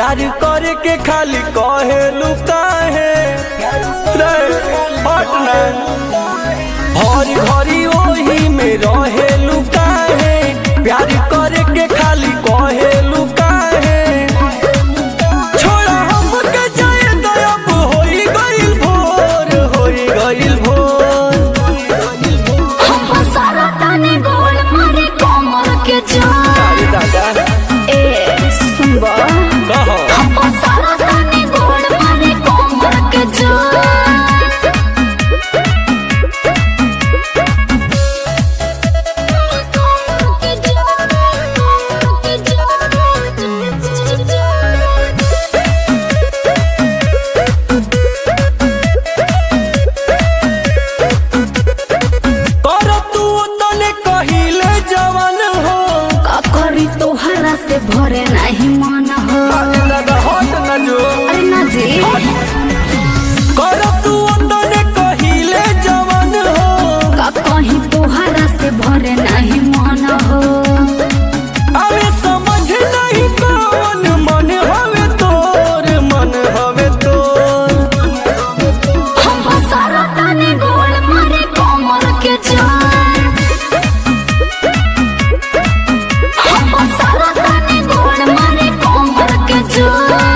प्यार करे के खाली कहे लुकाहे रे पटना हर घड़ी ओही में रहे लुकाहे प्यार करे के खाली कहे लुकाहे छोड़ा हमके जाए गयब होई गइल भोर होई गइल भोर हम सारा ताने गोल मारे कमर के जान अरे दादा ए सुनबा कहो हम सारा ताने गोल मारे कमर के जान कर तू तने कहिले जवान हो का करी तोहरा से भरे नहीं मन हो अरे दादा हट न जो अरे ना जी कर तू तने कहिले जवान हो का कहीं तोहरा से भरे नहीं मन हो अरे समझ नहीं कौन मन हवे तोर मन हवे तोर हम सारा ताने गोल मारे कमर के जान हम सारा ताने गोल मारे कमर के जान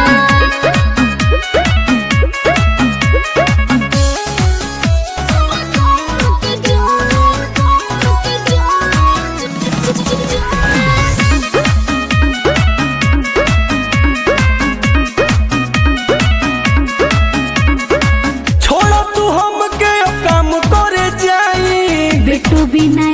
छोड़ा तू हमके अब काम करे जाई बिट्टू बिना